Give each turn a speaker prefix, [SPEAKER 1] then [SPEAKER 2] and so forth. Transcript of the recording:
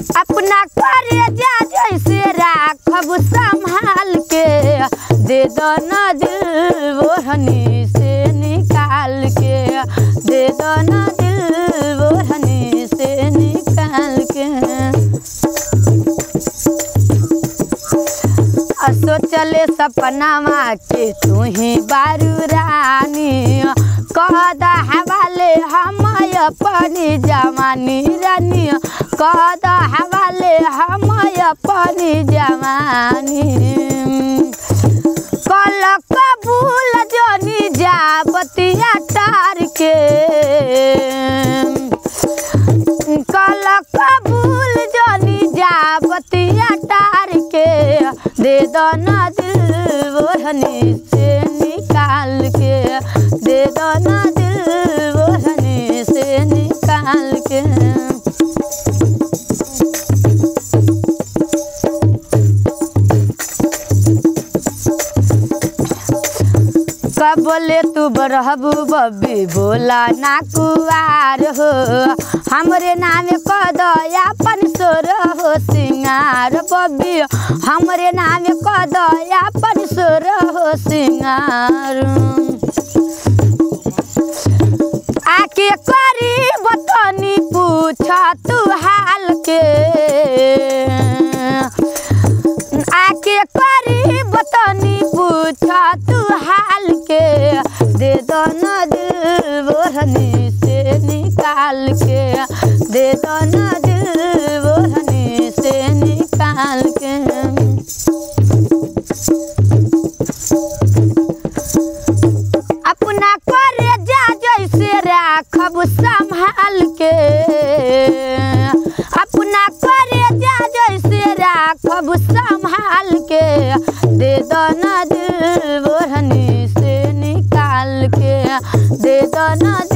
[SPEAKER 1] अपना करे जा जैसे राखब संभाल के दे दो न दिल ओढ़नी से निकाल के दे दो न दिल ओढ़नी से निकाल के आ सोचले सपनावा के तू ही बारू रानी कद हवाले हम अपनी जवानी रानी कद हवाले हम अपनी जवानी कल कबूल जनी जा बतिया टार के कल कबूल जनी जा बतिया टार के दे दो ना दिल ओढ़नी से निकाल के दे दो ना दिल ओढ़नी से निकाल के कब बोले तू बरहबू बब्बी बोला ना कुआर हो हमरे नाम कद अपन सोर हो सिंगार बब्बी हमरे नाम कद अपन सोर हो सिंगार आके करी बतनी पूछ तू हाल के आके करी बतनी पूछ तू हाल के दे दो न दिल ओढ़नी से निकाल के दे दो न दिल ओढ़नी से निकाल के अपना करे जा जैसे राखब संभाल के अपना करे जा जैसे राखब संभाल के दे दो न दिल ओढ़नी से निकाल के दे दो न